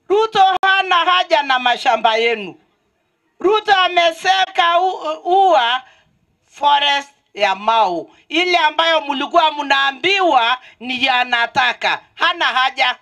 Ruto hana haja na mashamba yenu. Ruto ameseka u- ua forest ya Mau, ile ambayo mlikuwa mnaambiwa ni yanataka. Hana haja.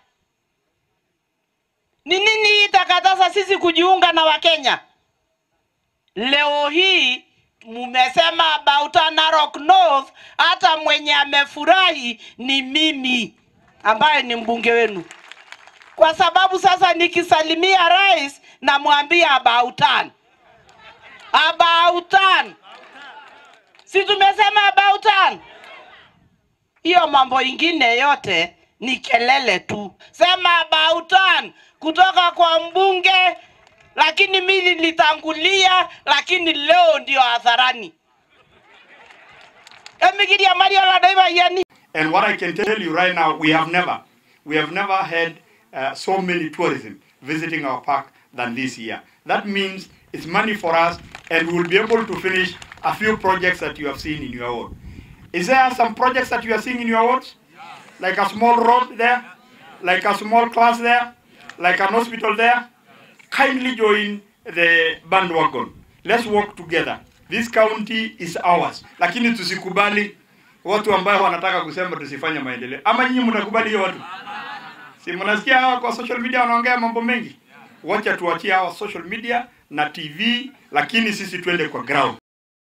Ni nini hii itakataza sisi kujiunga na Wakenya? Leo hii mumesema about Narok North, hata mwenye amefurahi ni mimi ambaye ni mbunge wenu, kwa sababu sasa nikisalimia rais namwambia about turn. About turn. si tumesema about turn? Hiyo mambo ingine yote ni kelele tu. Sema about turn kutoka kwa mbunge, lakini mimi nilitangulia, lakini leo ndio hadharani. Emigiria Mario Ladaiva yani. And what I can tell you right now, we have never, we have never had uh, so many tourism visiting our park than this year. That means it's money for us, and we'll be able to finish a few projects that you have seen in your ward. Is there some projects that you are seeing in your wards? Like a small road there, like a small class there, like an hospital there? Kindly join the bandwagon. Let's work together. This county is ours. Lakini tusikubali watu ambao wanataka kusema tusifanye maendeleo. Ama nyinyi mnakubali hiyo watu? Si mnasikia hawa kwa social media wanaongea mambo mengi? Wacha tuachie hawa social media na TV, lakini sisi twende kwa ground.